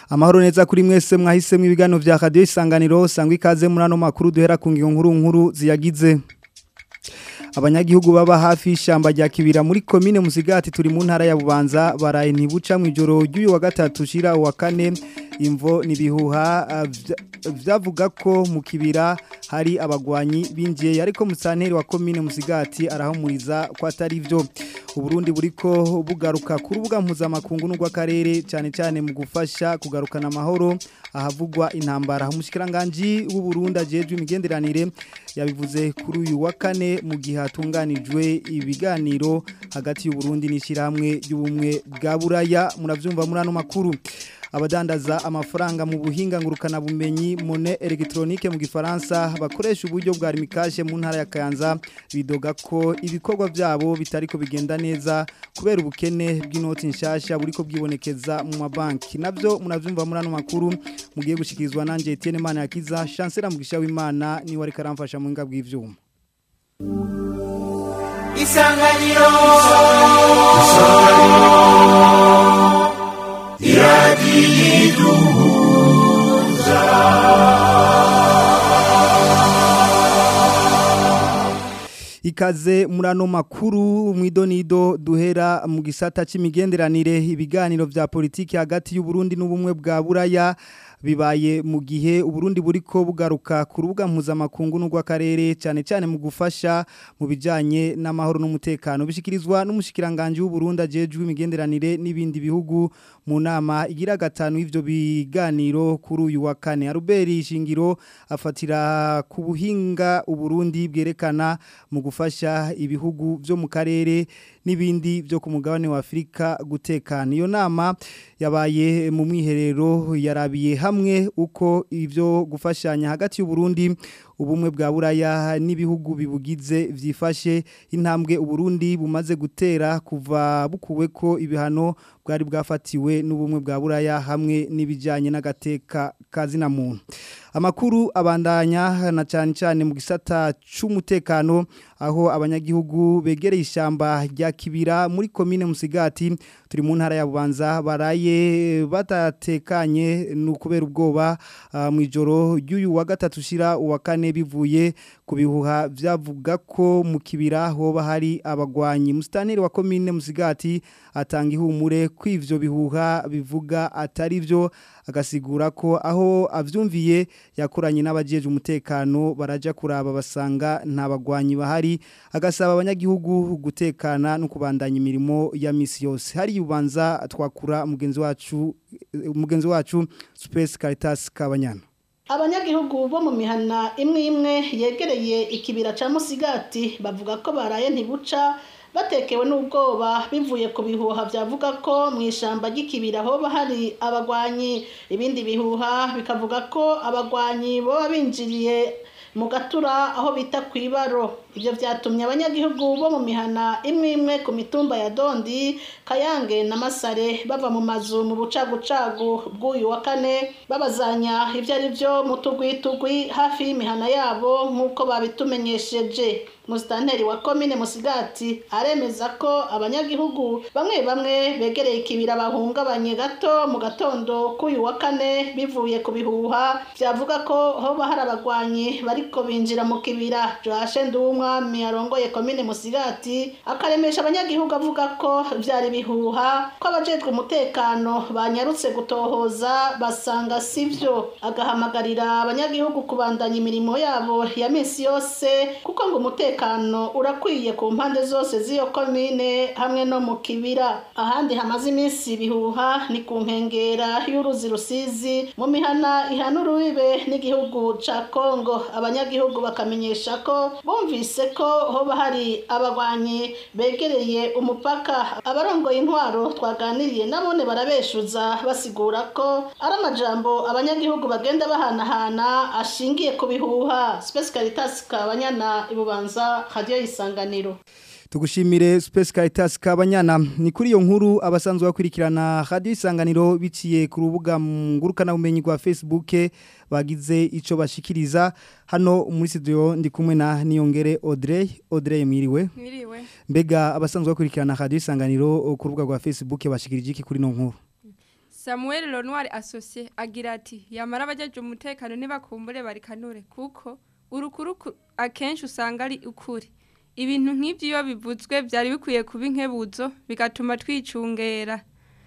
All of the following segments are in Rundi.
amahoro neza kuri mwese mwahisemo ibiganiro vya radio isanganiro sangwa ikaze muri ano makuru duhera ku ngingo nkuru nkuru ziyagize abanyagihugu baba hafi y'ishyamba rya kibira muri komine musigati turi mu ntara ya bubanza baraye ntibuca mu ijoro ry'uyu wa gatatu ushira uwa kane imvo nibihuha vyavuga ko mu kibira hari abagwanyi binjiye ariko musanteri wa komine musigati arahumuriza ko atari byo uburundi buriko bugaruka ku rubuga mpuzamakungu n'urw'akarere cyane cyane mu gufasha kugarukana amahoro ahavugwa intambara umushikiranganji w'uburundi ajejwe imigenderanire yabivuze kuri uyu wa kane mu gihe hatunganijwe ibiganiro hagati y'uburundi n'ishyirahamwe ry'ubumwe bwa buraya murabyumva muri ano makuru abadandaza amafaranga mu buhinga ngurukana bumenyi mone electronique mu gifaransa bakoresha uburyo bwa rimikashe mu ntara ya Kayanza bidoga ko ibikorwa byabo bitariko bigenda neza kubera ubukene bw'inoti nshasha buriko bwibonekeza mu mabanki navyo munavyumva muri ano makuru mugiye gushikirizwa nanje Etienne Mana yakiza chancellor mugisha w'Imana ni wari karamfasha mu nga bw'ivyuma Isanganiro Isanganiro iradiyiduhuza ikaze muri ano makuru mwidonido duhera mu gisata c'imigenderanire ibiganiro vya politiki hagati y'uburundi n'ubumwe bwa buraya bibaye mu gihe uburundi buriko bugaruka ku rubuga mpuzamakungu n'urw'akarere cyane cyane mu gufasha mu bijyanye n'amahoro n'umutekano bishyikirizwa n'umushyikiranganje w'uburundi ajejwe imigenderanire n'ibindi bihugu mu nama igira gatanu y'ibyo biganiro kuri uyu wa kane aruberi ishingiro afatira ku buhinga uburundi bwerekana mu gufasha ibihugu byo mu karere n'ibindi byo ku mugabane wa Afrika gutekana iyo nama yabaye mu mwiherero yarabiye hamwe uko ivyo gufashanya hagati y'u Burundi ubumwe bwa buraya n'ibihugu bibugize vyifashe intambwe uburundi bumaze gutera kuva bukuwe ko ibihano bwari bwafatiwe n'ubumwe bwa buraya hamwe n'ibijanye n'agateka kazina muntu amakuru abandanya na cyane cyane mu gisata c'umutekano aho abanyagihugu begereye ishyamba rya kibira muri komine musigati turi mu ntara ya bubanza baraye batatekanye n'ukubera ubwoba mu ijoro ry'uyu wa gatatu ushira uwa kane bivuye ku bihuha byavuga ko mu kibira hoba hari abagwanyi musitaneri wa komine musigati atanga ihumure ko ivyo bihuha bivuga atari byo agasigura ko aho avyumviye yakoranye n'abajeje umutekano baraja kuraba basanga nta bagwanyi bahari agasaba abanyagihugu gutekana no kubandanya imirimo ya misi yose hari yubanza twakura mugenzi wacu mugenzi wacu Space Caritas Kabanyana abanyagihugu bo mu mihana imwe imwe yegereye ikibira ca musigati bavuga ko baraye ntibuca batekewe n'ubwoba bivuye ku bihuha byavuga ko mu ishyamba ry'ikibira hoba hari abagwanyi ibindi bihuha bikavuga ko abagwanyi baba binjiriye mu gatura aho bita ku ibaro ibyo byatumye abanyagihugu bo mu mihana imwe imwe ku mitumba ya dondi kayange na masare bava mu mazu mu bucagucagu bw'uyu wa kane babazanya ibyo ari byo mu tugwitugwi hafi y'imihana yabo nk'uko babitumenyesheje musitanteri wa komine musigati aremeza ko abanyagihugu bamwe bamwe begereye ikibira bahungabanye gato mu gatondo k'uyu wa kane bivuye ku bihuha byavuga ko hoba hari abagwanyi bariko binjira mu kibira joashe nduwumwami arongoye komine musigati akaremesha abanyagihugu avuga ko byari bihuha ko abajejwe umutekano banyarutse gutohoza basanga sivyo agahamagarira abanyagihugu kubandanya imirimo yabo ya misi yose kuko ngo umutekano urakwiye ku mpande zose z'iyo komine hamwe no mu kibira ahandi hamaze iminsi bihuha ni ku nkengera y'uruzi rusizi mu mihana ihana urubibe n'igihugu ca kongo abanyagihugu bakamenyesha ko bumvise ko hoba hari abagwanyi begereye umupaka abarongoye intwaro twaganiriye nabone barabeshuza basigura ko ari amajambo abanyagihugu bagenda bahanahana ashingiye ku bihuha Space Caritas kabanyana ibubanza radio isanganiro tugushimire Space Caritas kabanyana ni kuri iyo nkuru abasanzwe bakurikirana radio isanganiro biciye ku rubuga ngurukana bumenyi rwa Facebook bagize ico bashikiriza hano muri studio ndi kumwe na Niyongere Audrey Audrey mwiriwe Mwiriwe. mbega abasanzwe bakurikirana radio isanganiro ku rubuga rwa Facebook bashikirije iki kuri no nkuru Samuel Lenoir associé agira ati yamara abajeje umutekano nibakumbure barikanure kuko urukuru ku- akenshi usanga ari ukuri ibintu nk'ibyo iyo bivuzwe byari bikwiye kuba inkebuzo bigatuma twicungera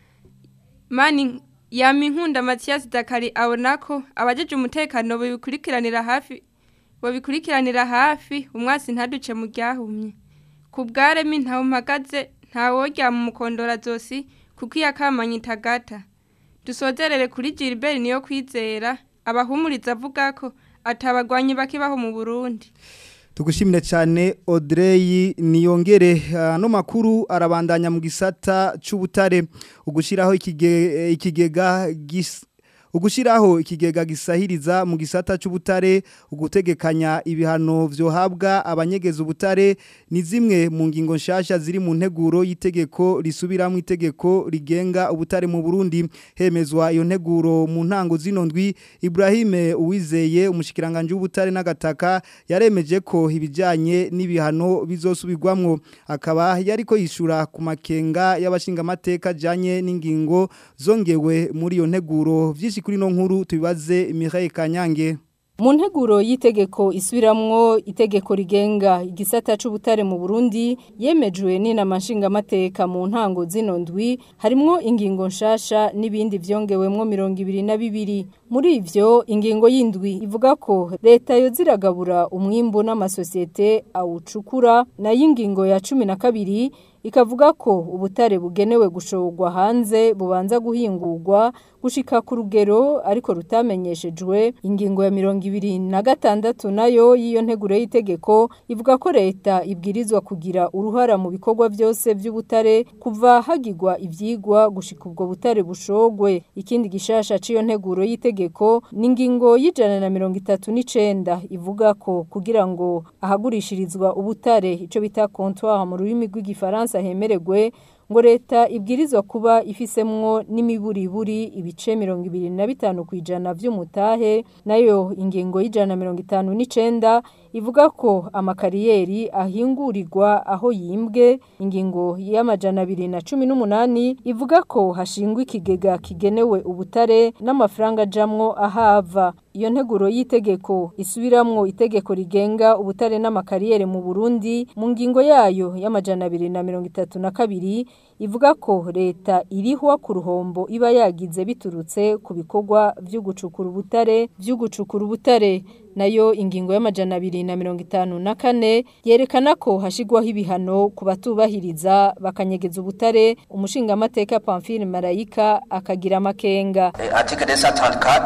mani yama inkunda Mathias Dakari abona ko abajeje umutekano babikurikiranira hafi babikurikiranira hafi umwasi ntaduce mu ryahumye ku bwaremi ntawe mpagaze ntaworya mu mukondora zosi kuko iyo akamanye itagata dusozerere kuri Gilbert niyo kwizera abahumuriza avuga ko atabagwanyi bakibaho mu Burundi Tugushimire cyane Audrey niyongere ano makuru arabandanya mu gisata c'ubutare ugushiraho ikige, ikigega gis Ugushiraho ikigega gisahiriza mu gisata c'ubutare ugutegekanya ibihano vyohabwa abanyegeza ubutare ni zimwe mu ngingo nshasha ziri mu nteguro y'itegeko risubiramo itegeko rigenga ubutare mu Burundi hemezwa iyo nteguro mu ntango zinondwi Ibrahim Uwizeye umushikiranganje w'ubutare n'agataka yaremeje ko ibijanye n'ibihano bizosubirwamwo akaba yariko yishura ku makenga y'abashingamateka janye n'ingingo zongewe muri iyo nteguro vyinshi kuri no nkuru tubibaze Mireille Kanyange Mu nteguro y'itegeko isubiramwo itegeko rigenga igisata c'ubutare mu Burundi yemejwe n'inama nshingamateka mu ntango zino ndwi harimwo ingingo nshasha n'ibindi vyongewemwo mirongo ibiri na bibiri muri ivyo ingingo y'indwi ivuga ko leta yoziragabura umwimbu n'amasosiyete awucukura nayo ingingo ya cumi na kabiri ikavuga ko ubutare bugenewe gushorwa hanze bubanza guhingurwa gushika ku rugero ariko rutamenyeshejwe ingingo ya mirongo ibiri na gatandatu nayo y'iyo nteguro y'itegeko ivuga ko leta ibwirizwa kugira uruhara mu bikorwa byose by'ubutare kuva hagirwa ivyigwa gushika ubwo butare bushogwe ikindi gishasha c'iyo nteguro y'itegeko ni ingingo y'ijana na mirongo itatu n'icenda ivuga ko kugira ngo ahagurishirizwa ubutare ico bita comptoir mu rurimi rw'igifaransa hemeregwe ngo leta ibwirizwa kuba ifisemwo n'imiburiburi ibice mirongo ibiri na bitanu ku ijana vy'umutahe nayo ingingo y'ijana na mirongo itanu n'icenda ivuga ko amakariyeri ahingurirwa aho yimbwe ingingo y'amajana abiri na cumi n'umunani ivuga ko hashingwa ikigega kigenewe ubutare n'amafaranga ajamwo ahava iyo nteguro y'itegeko isubiramwo itegeko rigenga ubutare n'amakariyeri mu Burundi mu ngingo yayo y'amajana abiri na mirongo itatu na kabiri ivuga ko leta irihwa ku ruhombo iba yagize biturutse ku bikorwa vyo gucukura ubutare vyo gucukura ubutare nayo ingingo y'amajana abiri na mirongo itanu na kane yerekana ko hashigwaho ibihano ku batubahiriza bakanyegeza ubutare umushingamateka Pamphile Marayika akagira amakenga article 234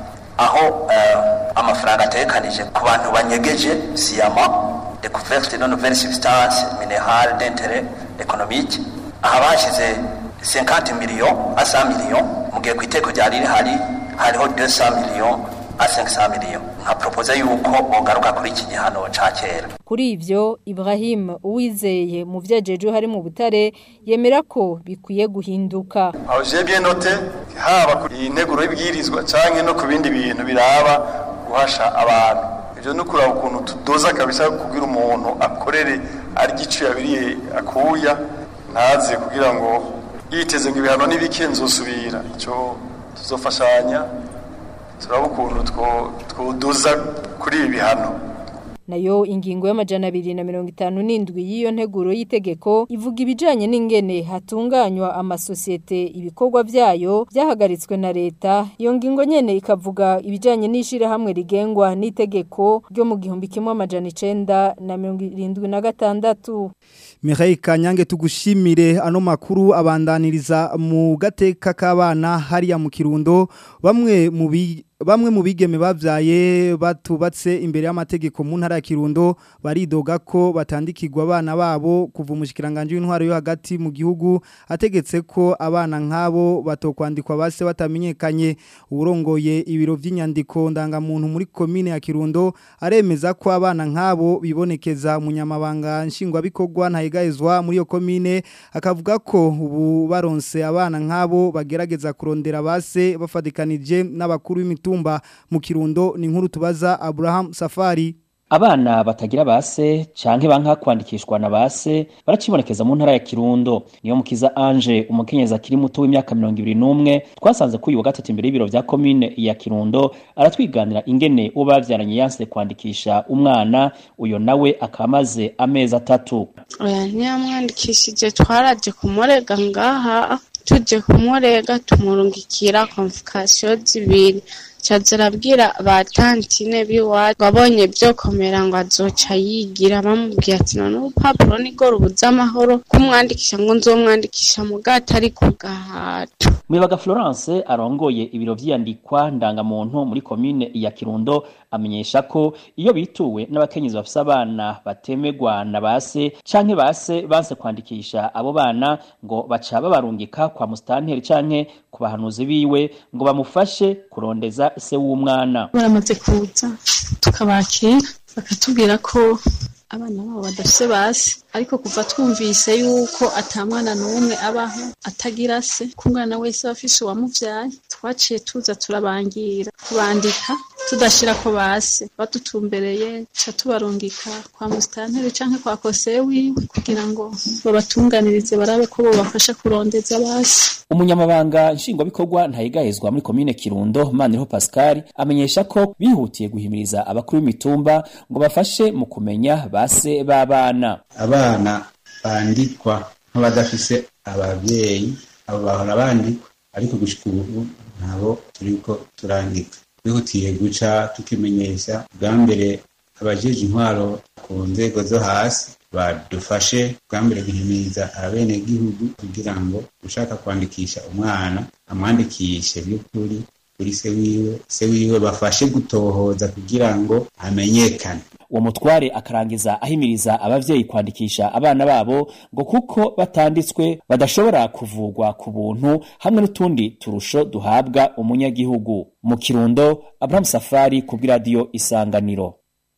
aho eh, amafaranga atekanije ku bantu banyegeje siyama découverte de nouvelles substances minérales d'intérêt économique aha bashize 50 millions à 100 millions mu gihe ku iteko ryari rihari hariho 200 millions à 500 millions nka propose yuko bogaruka kuri iki gihano ca kera Kuri ivyo Ibrahim Uwizeye mu vyajeje hari mu butare yemera ko bikwiye guhinduka. aho je bien note haba ku integuro y'ibwirizwa canke no ku bindi bintu biraba guhasha abantu ivyo no kuraba ukuntu tudoza kabisa kugira umuntu akorere ari gicu yabiriye akuya ntaze kugira ngo yiteze ngo ibihano n'ibike nzosubira ico tuzofashanya turaba ukuntu two- twodoza kuri ibi bihano Nayo ingingo y'amajana abiri na mirongo itanu n'indwi y'iyo nteguro y'itegeko ivuga ibijanye n'ingene hatunganywa amasosiyete ibikorwa vyayo vyahagaritswe na leta. Iyo ngingo nyene ikavuga ibijanye n'ishirahamwe rigengwa n'itegeko ryo mu gihumbi kimwe amajana icenda na mirongo irindwi na gatandatu. Mireille Kanyange tugushimire ano makuru abandaniriza mu gateka k'abana hariya mu Kirundo bamwe mu bi Bamwe mu bigeme bavyaye batubatse imbere y'amategeko mu ntara ya Kirundo baridoga ko batandikirwa abana babo kuva umushikiranganje w'intwaro yo hagati mu gihugu ategetse ko abana nk'abo batokwandikwa base batamenyekanye urongoye ibiro vy'inyandiko ndangamuntu muri komine ya Kirundo aremeza ko abana nk'abo bibonekeza umunyamabanga nshingwabikorwa ntayegayezwa muri iyo komine akavuga ko ubu baronse abana nk'abo bagerageza kurondera base bafatikanije n'abakuru b'imitumba mu Kirundo ni nkuru tubaza Abraham Safari abana batagira base canke banka kwandikishwa na base baracibonekeza mu ntara ya Kirundo niyo mukiza Ange umukenyezi akiri muto w'imyaka 21 twasanze kuri wa gatatu imbere y'ibiro vya commune ya Kirundo aratwiganira ingene uwo bavyaranye yanse kwandikisha umwana uyo nawe akamaze amezi atatu oya ntiyamwandikishije twaraje kumurega ngaha tuje kumurega tumurungikira konfikasiyo zibiri caza arabwira ba tantine biwacu wabonye vyokomera ngo azoca yigira bamubwiye ati none urupapuro nirwo rubuza amahoro kumwandikisha ngo nzomwandikisha mu gato ari ku gahato Muyabaga Florence arongoye ibiro vy'iyandikwa ndangamuntu muri komine ya Kirundo amenyesha ko iyo bituwe n'abakenyezi bafise abana batemegwa na base canke base banse kwandikisha abo bana ngo baca babarungika kwa mustanteri canke ku bahanuzi biwe ngo bamufashe kurondeza se w'umwana baramaze kuza tukabakira bakatubwira ko abana babo badafise basi ariko kuva twumvise yuko ata mwana n'umwe abaho atagira se ko umwana wese aba afise uwamuvyaye twaciye tuza turabangira kubandika tudashira ko base badutumbereye ca tubarungika kwa musitanteri canke kwa kose wiwe kugira ngo babatunganirize barabe ko bobafasha kurondeza basi umunyamabanga nshingwabikorwa ntayigahezwa muri komine Kirundo Maniriho Pascal amenyesha ko bihutiye guhimiriza abakuru b'imitumba ngo bafashe mu kumenya base b'abana abana bandikwa nk'abadafise abavyeyi abo bahora bandikwa ariko gushika ubu ntabo turiko turandika twihutiye guca tukimenyesha bwa mbere abajeje intwaro ku nzego zo hasi badufashe bwa mbere guhimiriza abenegihugu kugira ngo ushaka kwandikisha umwana amwandikishe by'ukuri kuri se wiwe se wiwe bafashe gutohoza kugira ngo amenyekane uwo mutware akarangiza ahimiriza abavyeyi kwandikisha abana babo ngo kuko batanditswe badashobora kuvugwa ku buntu hamwe n'utundi turusho duhabwa umunyagihugu mu kirundo Abraham Safari ku bw'iradiyo Isanganiro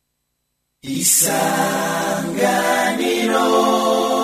isanganiro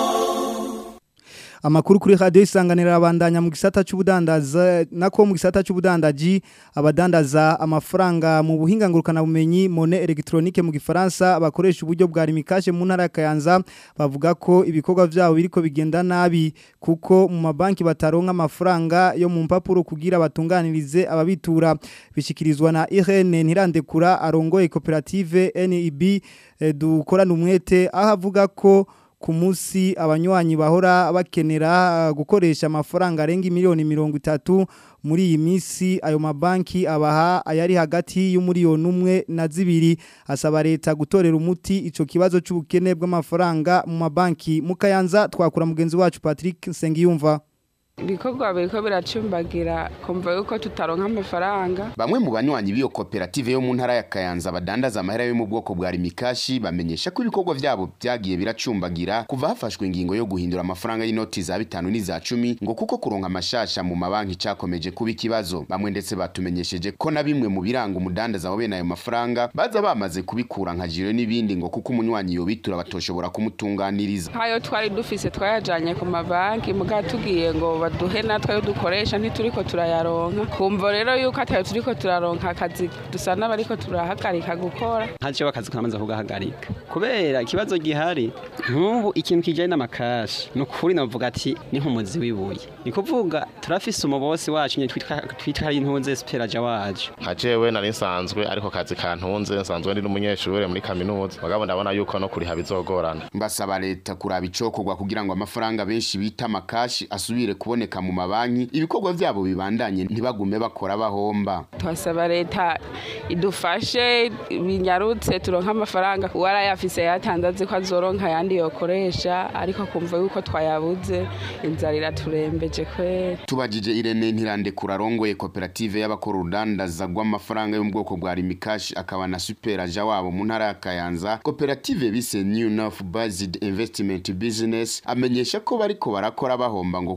Amakuru kuri radio isanganira abandanya mu gisata c'ubudandaza nako mu gisata c'ubudandaji abadandaza amafaranga mu buhinga ngurukana bumenyi monnaie électronique mu gifaransa bakoresha uburyo bwa rimikashe mu ntara ya Kayanza bavuga ko ibikorwa vyabo biriko bigenda nabi kuko mu mabanki bataronka amafaranga yo mu mpapuro kugira batunganirize ababitura bishikirizwa na Irene Ntirandekura arongoye koperative NEB eh, dukorana umwete aho avuga ko ku munsi abanywanyi bahora bakenera uh, gukoresha amafaranga arenga miliyoni mirongo itatu muri iyi minsi ayo mabanki abaha ayari hagati y'umuriyoni umwe na zibiri asaba leta gutorera umuti ico kibazo c'ubukene bw'amafaranga mu mabanki mu Kayanza twakura mugenzi wacu Patrick Nsengiyumva ibikorwa biriko biracumbagira kumva yuko tutaronka amafaranga bamwe mu banywanyi b'iyo koperative yo mu ntara ya Kayanza badandaza amahera yo mu bwoko bwa rimikashi bamenyesha ko ibikorwa vyabo vyagiye biracumbagira kuva hafashwe ingingo yo guhindura amafaranga y'inoti za bitanu n'iza cumi ngo kuko kuronka amashasha mu mabanki cakomeje kuba ikibazo bamwe ndetse batumenyesheje ko na bimwe mu biranga umudandaza wa bene ayo mafaranga baza bamaze kubikura nka jiro n'ibindi ngo kuko umunywanyi yobitura batoshobora kumutunganiriza nkayo twari dufise twayajanye ku mabanki muga tugiye ngo baduhe natwe yo dukoresha ntituriko turayaronka kumva rero yuko atayo turiko turaronka akazi dusa n'abariko turahagarika gukora ntaco akazi kamaze kugahagarika kubera ikibazo gihari nk'ubu ikintu kijanye n'amakashi ni ukuri navuga ati ni nk'umuzi w'ibuye ni kuvuga turafise umubosi wacu nyene twitwa ari intunze speraja wacu nka jewe nari nsanzwe ariko kazi kantunze nsanzwe ndi n'umunyeshure muri kaminuza mugabo ndabona yuko no kuriha bizogorana mbasaba leta kuraba icokorwa kugira ngo amafaranga benshi bita amakashi asubire kuboneka mu mabanki ibikorwa vyabo bibandanye ntibagume bakora bahomba twasaba leta idufashe binyarutse turonka amafaranga uwarayafise yatandaze ko azoronka ayandi yokoresha ariko kumva yuko twayabuze inzara iraturembeje kwera tubajije Irene Ntirandekura arongoye koperative y'abakora urudandaza rw'amafaranga yo mu bwoko bwa rimikashi akaba na superaja wabo mu ntara ya Kayanza koperative bise New North Based Investment Business amenyesha ko bariko barakora bahomba ngo kuko ku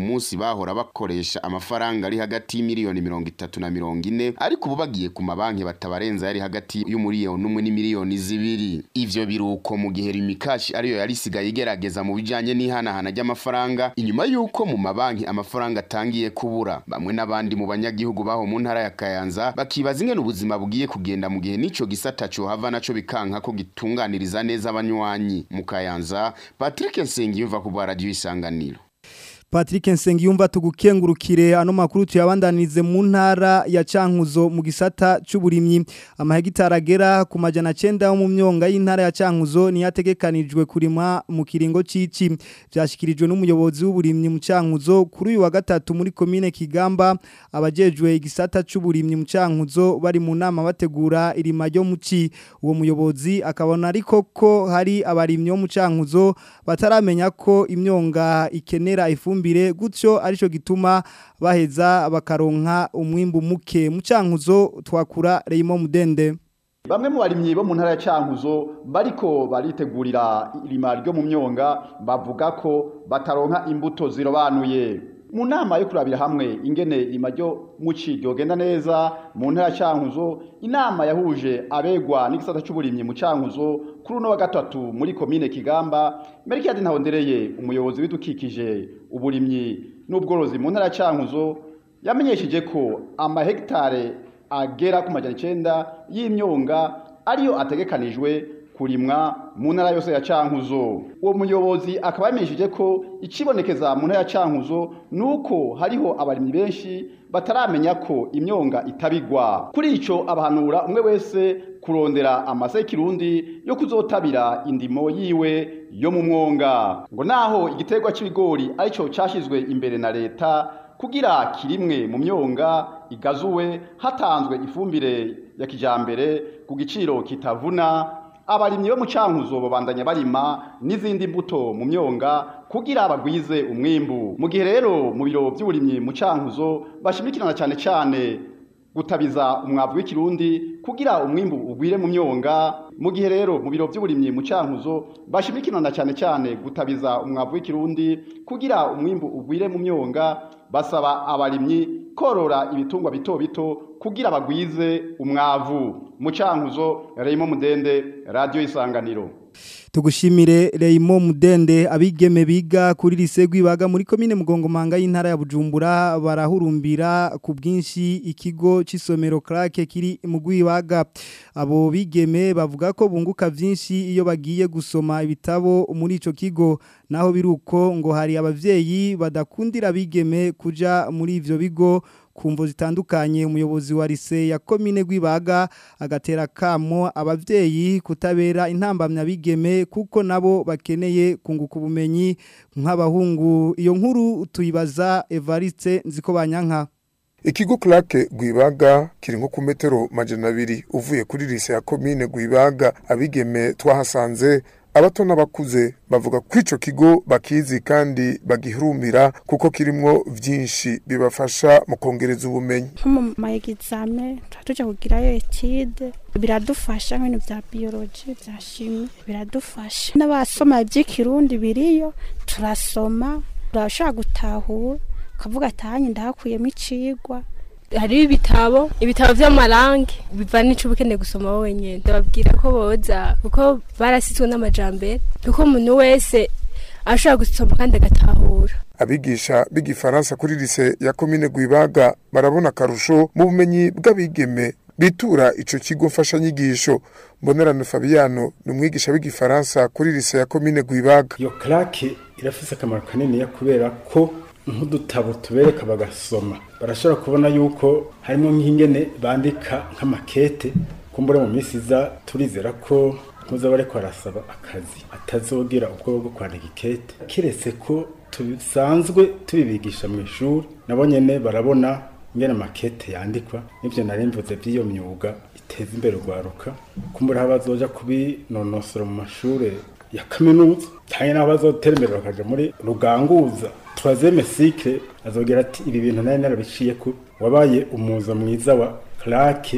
munsi bahora bakoresha amafaranga ari hagati y'imiliyoni mirongo itatu na mirongo ine ariko ubu bagiye ku mabanki batabarenza yari hagati y'umuriyoni umwe n'imiliyoni zibiri ivyo biruko mu gihe rimikashi ariyo yari isigaye igerageza mu bijanye n'ihanahana ry'amafaranga inyuma y'uko mu mabanki amafaranga atangiye kubura bamwe n'abandi mu banyagihugu baho mu ntara ya kayanza bakibaza ingene ubuzima bugiye kugenda mu gihe n'ico gisata cohava naco bikanka ko gitunganiriza neza abanywanyi mu kayanza patrick nsengiyumva ku bwa radiyo isanganiro Patrick Nsengiyumva tugukengurukire ano makuru tuyabandanirize mu ntara ya Cankuzo mu gisata c'uburimyi amahegitara agera ku majana 9 yo mu myonga y'intara ya Cankuzo ni yategekanijwe kurima mu kiringo cici byashikirijwe n'umuyobozi w'uburimyi mu Cankuzo kuri uyu wa gatatu muri commune Kigamba abajejwe igisata c'uburimyi mu Cankuzo bari mu nama bategura irima ryo muci uwo muyobozi akabona ariko ko hari abarimyi bo mu Cankuzo bataramenya ko imyonga ikenera ifumbire ifumbire gutyo arico gituma baheza bakaronka umwimbu muke mu cankuzo twakura Reyimo Mudende Bamwe mu barimyi bo mu ntara ya Cankuzo bariko baritegurira irima ryo mu myonga bavuga ko bataronka imbuto zirobanuye mu nama yo kurabira hamwe ingene irima ryo muci ryogenda neza mu ntara ya Cankuzo inama yahuje abegwa n'igisata c'uburimyi mu Cankuzo kuri uno wa gatatu muri komine Kigamba Merikadi Ntahondereye umuyobozi w'idukikije uburimyi n'ubworozi mu ntara ya Cankuzo yamenyesheje ko amahegitare agera ku majana icenda y'imyonga ariyo ategekanijwe kurimwa mu ntara yose ya Cankuzo uwo muyobozi akaba yamenyesheje ko ikibonekeza mu ntara ya Cankuzo nuko hariho abarimyi benshi bataramenya ko imyonga itabigwa kuri ico abahanura umwe wese kurondera amase kirundi yo kuzotabira indimo yiwe yo mu mwonga ngo naho igiterwa c'ibigori arico cashizwe imbere na leta kugira kirimwe mu myonga igazuwe hatanzwe ifumbire ya kijambere ku giciro kitavuna abarimyi bo mu cankuzo babandanya barima n'izindi mbuto mu myonga kugira bagwize umwimbu mu gihe rero mu biro by'uburimyi mu cankuzo bashimikirana cyane cyane gutabiza umwavu w'ikirundi kugira umwimbu ugwire mu myonga mu gihe rero mu biro by'uburimyi mu cankuzo bashimikirana cyane cyane gutabiza umwavu w'ikirundi kugira umwimbu ugwire mu myonga basaba abarimyi korora ibitungwa bito bito kugira bagwize umwavu mu cankuzo Reyimo Mudende radio isanganiro Tugushimire Reimo Mudende abigeme biga kuri lise gwibaga muri komine Mugongomanga y'intara ya Bujumbura barahurumbira ku bwinshi ikigo c'isomero Krake kiri mu gwibaga abo bigeme bavuga ko bunguka vyinshi iyo bagiye gusoma ibitabo muri ico kigo naho biruko ngo hari abavyeyi badakundira bigeme kuja muri ivyo bigo kumvo zitandukanye umuyobozi wa lise ya komine gwibaga agatera kamo abavyeyi kutabera intambamya bigeme kuko nabo bakeneye kunguka ubumenyi nk'abahungu iyo nkuru tuyibaza Evariste nziko banyanka Ikigo Clarke Gwibaga kiri nko ku metero majana abiri uvuye kuri lise ya komine Gwibaga abigeme twahasanze abato n'abakuze bavuga ko ico kigo bakizi kandi bagihurumbira kuko kirimwo vyinshi bibafasha mu kongereza ubumenyi nko mu maegizame tuba tujya kugirayo etide biradufasha nk'ibintu bya biyoloji bya shimi biradufasha n'abasoma iby'ikirundi biriyo turasoma turashobora gutahura ukavuga atahanye ndahakuyemo icigwa hariho ibitabo ibitabo by'amarangi biva n'icyo uba ukeneye gusoma wenyine ndababwira ko boza kuko barasizwe n'amajambere kuko umuntu wese ashobora gusoma kandi agatahura abigisha b'igifaransa kuri lise ya komine Gwibaga barabona akarusho mu bumenyi bw'abigeme bitura ico kigo mfashanyigisho mbonerano Fabiano ni umwigisha w'igifaransa kuri lise ya komine Gwibaga iyo klake irafise akamaro kanini kubera ko nk'udutabo tubereka bagasoma barashobora kubona yuko harimo nk'ingene bandika nk'amakete kumbura mu minsi iza turizera ko muza bariko barasaba akazi atazogira ubwoba bwo kwandika ikete kiretse ko tusanzwe tubibigisha mu ishuri nabo nyene barabona ingene amakete yandikwa n'ivyo nari mvuze by'iyo myuga iteza imbere urwaruka kumbura aho bazoja kubinonosora mu mashure ya kaminuza cyane n'aho bazotera imbere bakaja muri ruganguza troisième cycle azogera ati ibi bintu nari narabiciye ko wabaye umuza mwiza wa claque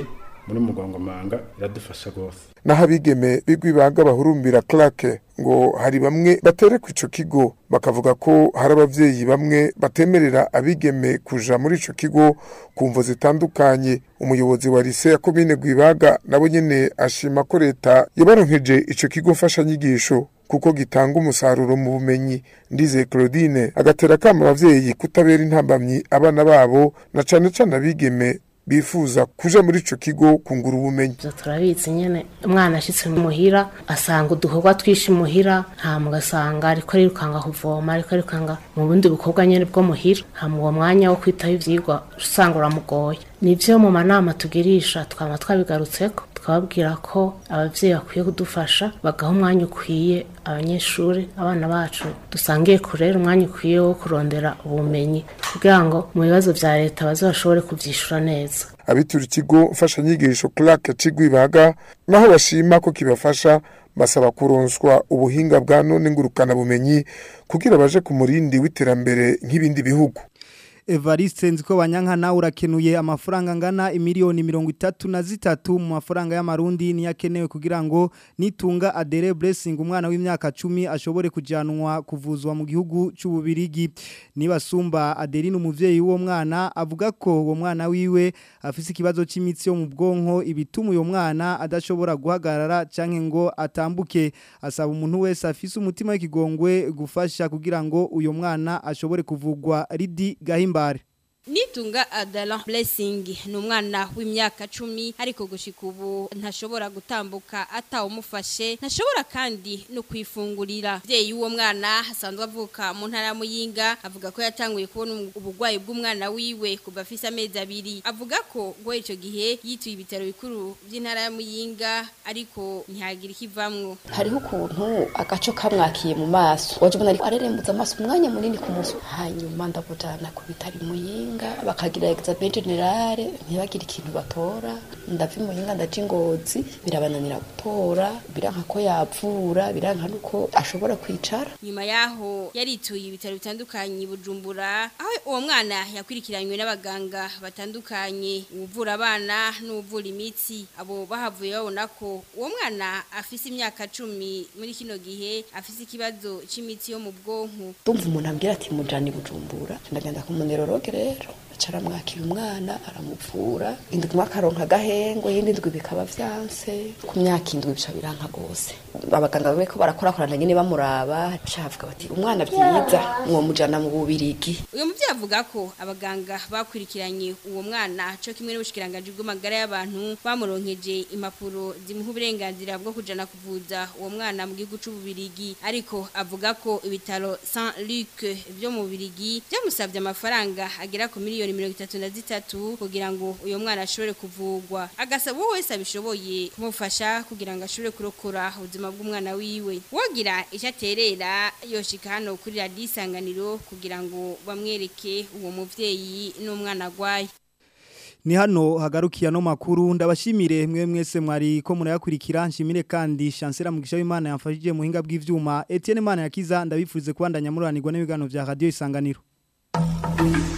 muri mugongomanga iradufasha rwose naho abigeme bigwibaga bahurumbira Clark ngo hari bamwe batere ku ico kigo bakavuga ko hari abavyeyi bamwe batemerera abigeme kuja muri ico kigo ku mvo zitandukanye umuyobozi wa lise ya komine Gwibaga nabo nyene ashima ko leta yabaronkeje ico kigo mfashanyigisho kuko gitanga umusaruro mu bumenyi ndize Claudine agatera kama abavyeyi kutabera intambamyi abana babo na cane cane abigeme bifuza kuja muri ico kigo kungura ubumenyi turabizi nyene umwana ashitse muhira asanga udukorwa twishi muhira hama ugasanga ariko arirukanga kuvoma ariko arirukanga mu bundi bukorwa nyene bwo muhira hama uwo mwanya wo kwitaho ivyigwa usanga uramugoye nivyo mu manama tugirisha twama twabigarutseko twababwira ko abavyeyi bakwiye kudufasha bagaha umwanya ukwiye abanyeshuri abana bacu dusangiye kurera umwanya ukwiye wo kurondera ubumenyi kugira ngo mu bibazo vya leta bazashobore kuvyishura neza abitura ikigo mfashanyigisho Clark Cigwibaga naho bashima ko kibafasha basaba kuronswa ubuhinga bwa none ngurukana bumenyi kugira baje ku murindi w'iterambere nk'ibindi bihugu Evariste nziko banyankana urakenuye amafaranga angana imiliyoni mirongo itatu na zitatu mu mafaranga y'amarundi niyakenewe kugira ngo nitunga adere blessing umwana w'imyaka 10 ashobore kujanwa kuvuzwa mu gihugu c'ububirigi nibasumba Adeline umuvyeyi w'uwo mwana avuga ko uwo mwana wiwe afise ikibazo c'imitsi yo mu bwonko ibituma uyo mwana adashobora guhagarara canke ngo atambuke asaba umuntu wese afise umutima w'ikigongwe gufasha kugira ngo uyo mwana ashobore kuvugwa ridi gahimba mbare Nitunga Adalan Blessing ni umwana w'imyaka 10 ariko gushika ubu ntashobora gutambuka atawumufashe ntashobora kandi no kwifungurira vyeyi uwo mwana hasanzwe avuka mu ntara ya Muyinga avuga ko yatanguye kubona ubugwayi bw'umwana wiwe kuva afise amezi abiri avuga ko ngo ico gihe yituye ibitaro bikuru by'intara ya Muyinga ariko ntihagira ikivamwo hariho ukuntu agaco kamwakiye mu maso waje ubona ariko arerembuza amaso umwanya munini ku munsi hanyuma ndabujana ku bitari Muyinga muyinga bakagira examen generale ntibagire ikintu batora ndava muyinga ndaje ingozi birabananira gutora biranka ko yapfura biranka nuko ashobora kwicara nyuma yaho yarituye ibitaro bitandukanye bujumbura aho uwo mwana yakurikiranywe n'abaganga batandukanye uvura abana n'uvura imitsi abo bahavuye babona ko uwo mwana afise imyaka cumi muri kino gihe afise ikibazo c'imitsi yo mu bwonko ndumva umuntu ambwira ati mujani bujumbura ndagenda ku munerologe rero acara mwakira umwana aramuvura indwi akaronka agahengwe yindi ndwi bikaba vyanse ku myaka indwi bica biranka gose abaganga bamwe ko barakorakorana nyene bamuraba cavuga bati umwana vyiza mwomujana mu bubirigi uyu muvyeyi avuga ko abaganga bakurikiranye uwo mwana co kimwe n'ubushikiranganji bw'amagara y'abantu bamuronkeje impapuro zimuha uburenganzira bwo kujana kuvuza uwo mwana mu gihugu c'ububirigi ariko avuga ko ibitaro Saint Luc vyo mu bubirigi vyamusavye amafaranga agera ku miliyoni mirongo itatu na zitatu kugira ngo uyo mwana ashobore kuvugwa agasaba uwo wese abishoboye kumufasha kugira ngo ashobore kurokora ubuzima bw'umwana wiwe wogira icyo aterera yoshika hano kuri radiyo isanganiro kugira ngo bamwereke uwo muvyeyi n'umwana agwaye ni hano hagarukiye no makuru ndabashimire mwe mwese mwari ko murayakurikira nshimire kandi chancela mugisha w'Imana yamfashije mu hinga bw'ivyuma Etienne Mana yakiza ndabifurize kubandanya muranirwa n'ibiganiro vya radio isanganiro